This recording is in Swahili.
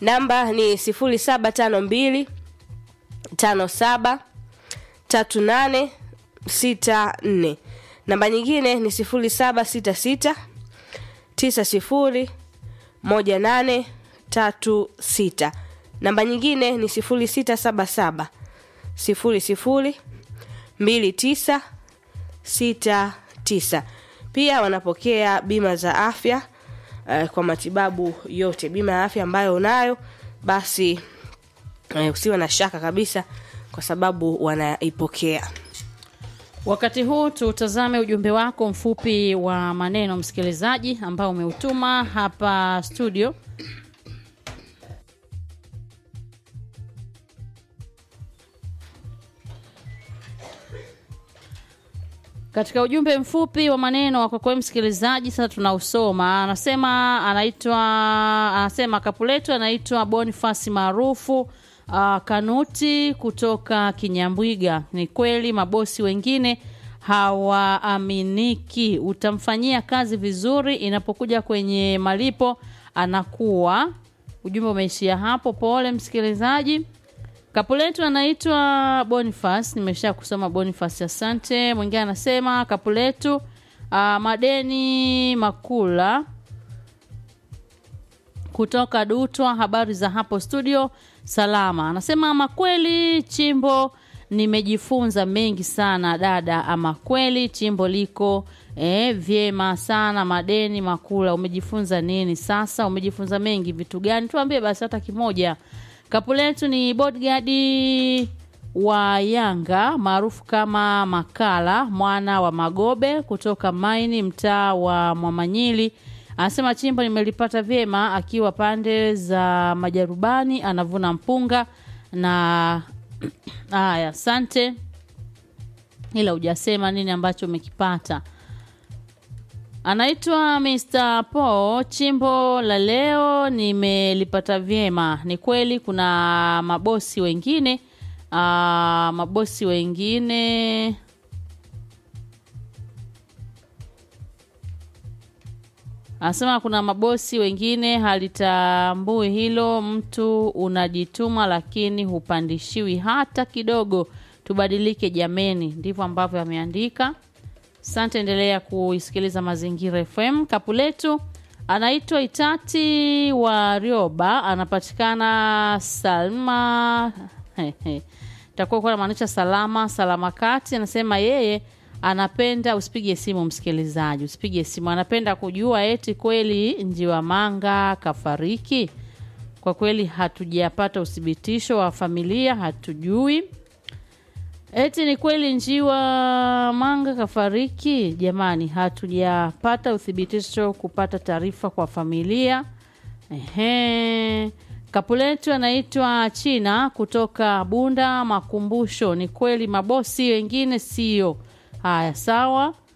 namba ni 0752 57 38 64 namba nyingine ni 0766 90 1836 namba nyingine ni 0677 00 2969 pia wanapokea bima za afya uh, kwa matibabu yote bima ya afya ambayo unayo basi uh, usiwe na shaka kabisa kwa sababu wanaipokea Wakati huu tutazame ujumbe wako mfupi wa maneno msikilizaji ambao umeutuma hapa studio. Katika ujumbe mfupi wa maneno wa kwako msikilizaji, sasa tunausoma. Anasema anaitwa anasema kapu letu anaitwa Bonifasi maarufu uh, Kanuti kutoka Kinyambwiga. Ni kweli mabosi wengine hawaaminiki. Utamfanyia kazi vizuri, inapokuja kwenye malipo anakuwa. Ujumbe umeishia hapo. Pole msikilizaji. Kapu letu anaitwa Boniface, nimesha kusoma Boniface, asante. Mwingine anasema kapu letu uh, madeni makula kutoka Dutwa, habari za hapo studio, salama. Anasema ama kweli chimbo nimejifunza mengi sana dada, ama kweli chimbo liko eh, vyema sana. Madeni makula, umejifunza nini sasa? Umejifunza mengi, vitu gani? Tuambie basi hata kimoja. Kapu letu ni bodyguard wa Yanga maarufu kama Makala mwana wa Magobe kutoka Maini, mtaa wa Mwamanyili. Anasema chimbo nimelipata vyema, akiwa pande za Majarubani, anavuna mpunga na haya. Asante, ila hujasema nini ambacho umekipata. Anaitwa Mr. Paul. Chimbo la leo nimelipata vyema. Ni kweli kuna mabosi wengine aa, mabosi wengine anasema kuna mabosi wengine halitambui hilo. Mtu unajituma lakini hupandishiwi hata kidogo. Tubadilike jameni, ndivyo ambavyo ameandika. Asante, endelea kuisikiliza Mazingira FM. Kapu letu anaitwa Itati wa Rioba, anapatikana Salma takuwa kuwa namaanisha salama salama kati. Anasema yeye anapenda, usipige simu msikilizaji, usipige simu. Anapenda kujua eti kweli Njiwa Manga kafariki. Kwa kweli hatujapata uthibitisho wa familia, hatujui Eti ni kweli Njiwa Manga kafariki? Jamani, hatujapata uthibitisho kupata taarifa kwa familia. Ehe. Kapu letu anaitwa China kutoka Bunda Makumbusho. Ni kweli mabosi wengine sio haya, sawa.